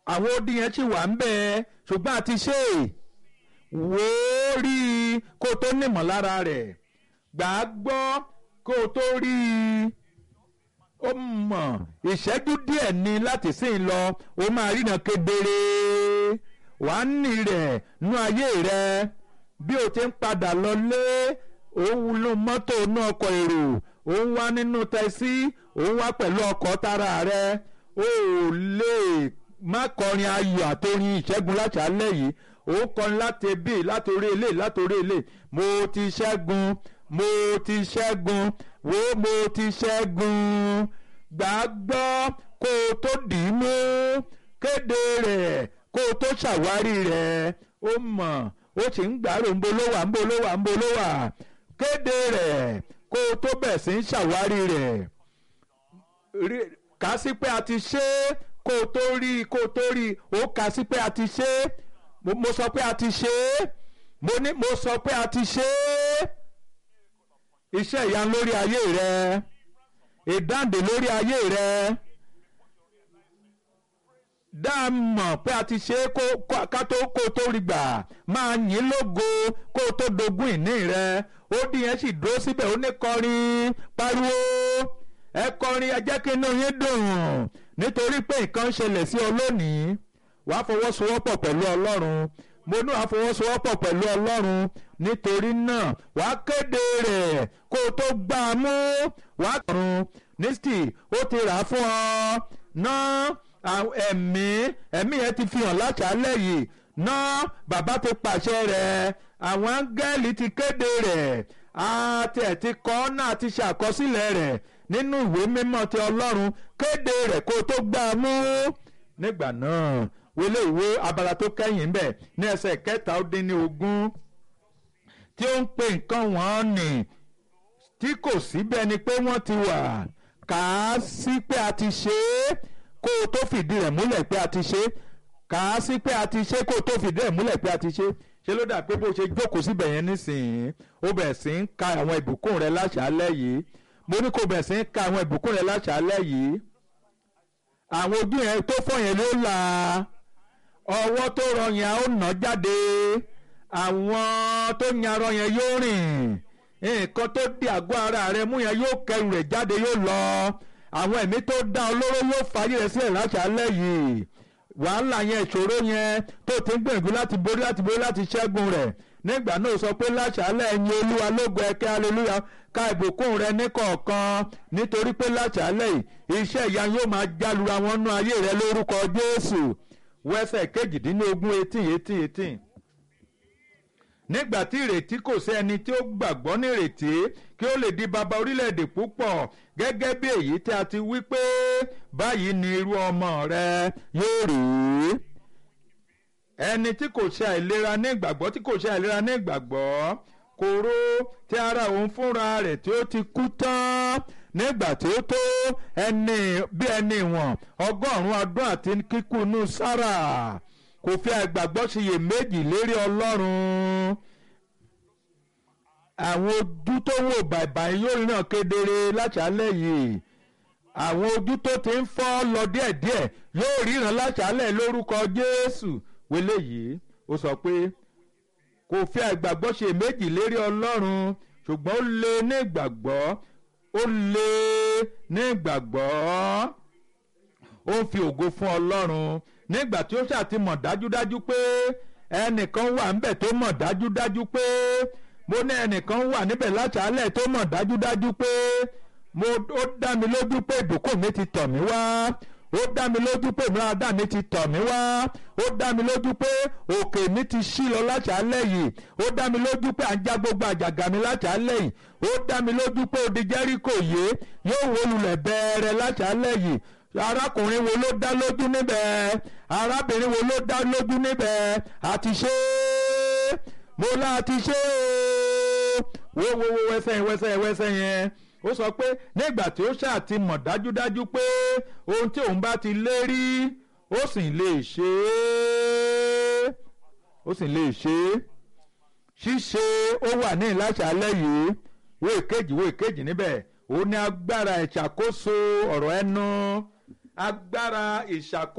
àwọn odi yẹn sì wà ń bẹ ṣùgbọ́n a ti ṣe é wò ó rí i kó o tó nímọ̀ lára rẹ̀ gbà á gbọ́ kó o tó rí i ó mọ̀ ìṣẹ́jú díẹ̀ ni láti sìn lọ ó máa ríran kedere wàá nì rẹ̀ nú ayé rẹ̀ bí o ti ń padà lọlé òun ló mọ́tò inú ọkọ̀ èrò òun wá nínú tẹ́sí òun wá pẹ̀lú ọkọ̀ tara rẹ̀ ó lè má kọrin ayọ̀ àtòrin ìṣẹ́gun láti alẹ́ yìí ó kọrin láti bí látòrí ilé látòrí ilé mo ti ṣẹ́gun mo ti ṣẹ́gun wo mo ti ṣẹ́gun gbàgbọ́ kó o tó dì í mú kéde rẹ̀ kó o tó ṣàwárí rẹ̀ ó mọ̀ ó sì ń gbàrò ń bolówà ń bolówà ń bolówà kéde rẹ̀ kó o tó bẹ̀ sí ń ṣàwárí rẹ̀ kà sí pé a ti ṣe é kó o tó rí i kó o tó rí i ó kà sí pé a ti ṣe é mo sọ pé a ti ṣe é mo ní mo sọ pé a ti ṣe é iṣẹ́ ìyanu lórí ayé rẹ ìdáǹdè lórí ayé rẹ dá a mọ̀ pé a ti ṣe é kó ká tó kó tó rí gbà máa yìn lógo kó tó dogún ìní rẹ ó dín yẹn sì dúró síbẹ̀ ó ní kọrin pariwo ẹ kọrin ẹ jẹ́ kí inú yín dùn nítorí pé nǹkan ń ṣẹlẹ̀ sí ọ lónìí wàá fọwọ́sowọ́pọ̀ pẹ̀lú ọlọ́run mo ní wàá fọwọ́sowọ́pọ̀ pẹ̀lú ọlọ́run nítorí náà wàá kéde rẹ̀ kó o tó gbá a mú wàá kọrun nísìtì ó ti rà á fún ọ náà ẹ̀mí ẹ̀mí yẹn ti fi hàn láṣálẹ̀ yìí náà bàbá ti pàṣẹ rẹ̀ àwọn áńgẹ́lì ti kéde rẹ̀ àti ẹ̀ ti kọ́ náà ti ṣàkọsílẹ̀ rẹ̀ nínú ìwé mímọ́ ti ọlọ́run kéde rẹ̀ kó o tó gbá a mú nígbà náà wọlé ìwé abala tó kẹ́yìn ń bẹ̀ ní ẹsẹ̀ kẹta ó dín ní ogún tí ó ń pe nǹkan wọ́n nì tí kò síbẹ̀ ni pé wọ́n ti wà kà á sí pé a ti ṣe é kó o tó fìdí rẹ̀ múlẹ̀ pé a ti ṣe é kà á sí pé a ti ṣe é kó o tó fìdí rẹ̀ múlẹ̀ pé a ti ṣe é ṣe ló dà pé bó ṣe jókòó síbẹ̀ yẹn nísìnyí ó bẹ̀ sí ń ka àwọn ìbùkún rẹ̀ láṣálẹ́ yìí mo ní kó bẹ̀ sí ń ka àwọn ìbùkún rẹ̀ láṣálẹ́ yìí àwọn ojú yẹn tó fọ́ yẹn ló là ọwọ́ tó rọ yẹn ó nà jáde àwọn tó yarọ yẹn yóò rìn nǹkan tó di àgọ́ ara rẹ mú yẹn yóò kẹrù rẹ̀ jáde yóò lọ àwọn ẹ̀mí tó dá olóró yóò fàyè rẹ̀ sílẹ̀ láṣálẹ́ yìí wàhálà yẹn ìṣòro yẹn tó ti ń gbìyànjú láti borí láti borí láti ṣẹ́gun rẹ̀ nígbà náà sọ pé láṣálẹ́ ẹ̀yin olúwa lógo ẹ̀kẹ́ aleluya ka ìbùkún rẹ ní kọ̀ọ̀kan nítorí pé láṣálẹ́ yìí iṣẹ́ ìyá yóò máa jálura wọn nú ayé rẹ lórúkọ jésù wẹ́sẹ̀ kejìdínlógún eighteen eighteen eighteen nígbà tí ìrètí kò sí ẹni tí ó gbàgbọ́ ní ìrètí kí ó lè di bàbá orílẹ̀-èdè púpọ̀ gẹ́gẹ́ bí èyí tí a ti wí pé báyìí ni irú ọmọ rẹ yóò rí ẹni tí kò ṣe àìlera ní ìgbàgbọ́ tí kò ṣe àìlera ní ìgbàgbọ́ kóró tí ara òun fúnra rẹ̀ tí ó ti kú tán nígbà tí ó tó ẹni bí ẹni ìwọ̀n ọgọ́rùn-ún ọdún àti kíkú inú sára kò fi àìgbàgbọ́ ṣiyèméjì lérí ọlọ́run àwọn ojú tó wò bàìbàì yóò rìnà kedere láṣálẹ̀ yìí àwọn ojú tó ti ń fọ́ lọ díẹ̀díẹ̀ yóò ríran láṣálẹ̀ lórúkọ jésù wọlé yìí ó sọ pé kò fi àìgbàgbọ́ ṣiyèméjì lérí ọlọ́run ṣùgbọ́n ó lé ní ìgbàgbọ́ ó lé ní ìgbàgbọ́ ó ń fi ògo fún ọlọ́run nígbà tí ó ṣàtìmọ̀ dájúdájú pé ẹnìkan wà níbẹ̀ tó mọ̀ dájúdájú pé mo ní ẹnìkan wà níbẹ̀ láṣálẹ̀ tó mọ̀ dájúdájú pé mo ó dá mi lójú pé ìbùkún mi ti tọ̀ mí wá ó dá mi lójú pé ìmúradá mi ti tọ̀ mí wá ó dá mi lójú pé òkè mi ti ṣí lọ láṣálẹ̀ yìí ó dá mi lójú pé à ń já gbogbo àjàgà mi láṣálẹ̀ yìí ó dá mi lójú pé odi Jẹ́ríkò yé yóò wó lulẹ̀ bẹ́ẹ̀rẹ̀ láṣálẹ̀ yìí arákùnrin wo ló dá lójú níbẹ̀ arábìnrin wo ló dá lójú níbẹ̀ àti ṣe é mo láti ṣe é wo wo wo wẹsẹ̀ wẹsẹ̀ wẹsẹ̀ yẹn ó sọ pé nígbà tí ó ṣáà ti mọ̀ dájúdájú pé ohun tí òun bá ti lérí ó sì lè ṣe é ó sì lè ṣe é ṣíṣe ó wà ní ìlàṣàlẹ̀ yìí wo èkejì wo èkejì níbẹ̀ ó ní agbára ìṣàkóso ọ̀rọ̀ ẹnu agbára ìṣàkóso.